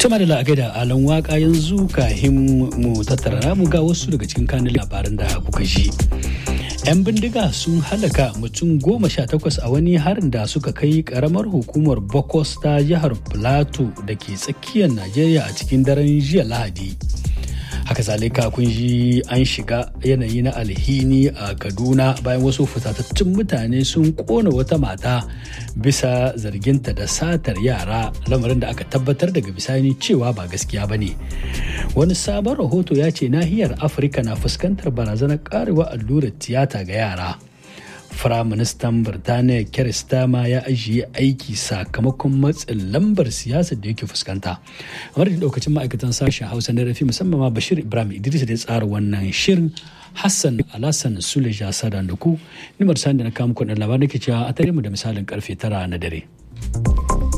Tuma da la'agai da alan waka yanzu kahin mu tattara mu ga wasu daga cikin kanin labaran da kuka ji. 'Yan bindiga sun halaka mutum goma sha takwas a wani harin da suka kai karamar hukumar Bokos ta jihar Plateau da ke tsakiyar Najeriya a cikin daren jiya Lahadi. haka zalika kun ji an shiga yanayi na alhini a kaduna bayan wasu fusatattun mutane sun kona wata mata bisa zarginta da satar yara lamarin da aka tabbatar daga bisani cewa ba gaskiya ba ne wani sabon rahoto ya ce nahiyar afirka na fuskantar barazanar karewa allurar tiyata ga yara Firaministan Birtaniya Keir Starmer ya ajiye aiki sakamakon matsin lambar siyasar da yake fuskanta. Kamar da daukacin ma'aikatan sashen Hausa na rafi musamman ma Bashir Ibrahim Idris da ya tsara wannan shirin Hassan Alassan Suleja Sadan da ku. Nimar sani da na kawo muku labarin da ke cewa a tare mu da misalin karfe tara na dare.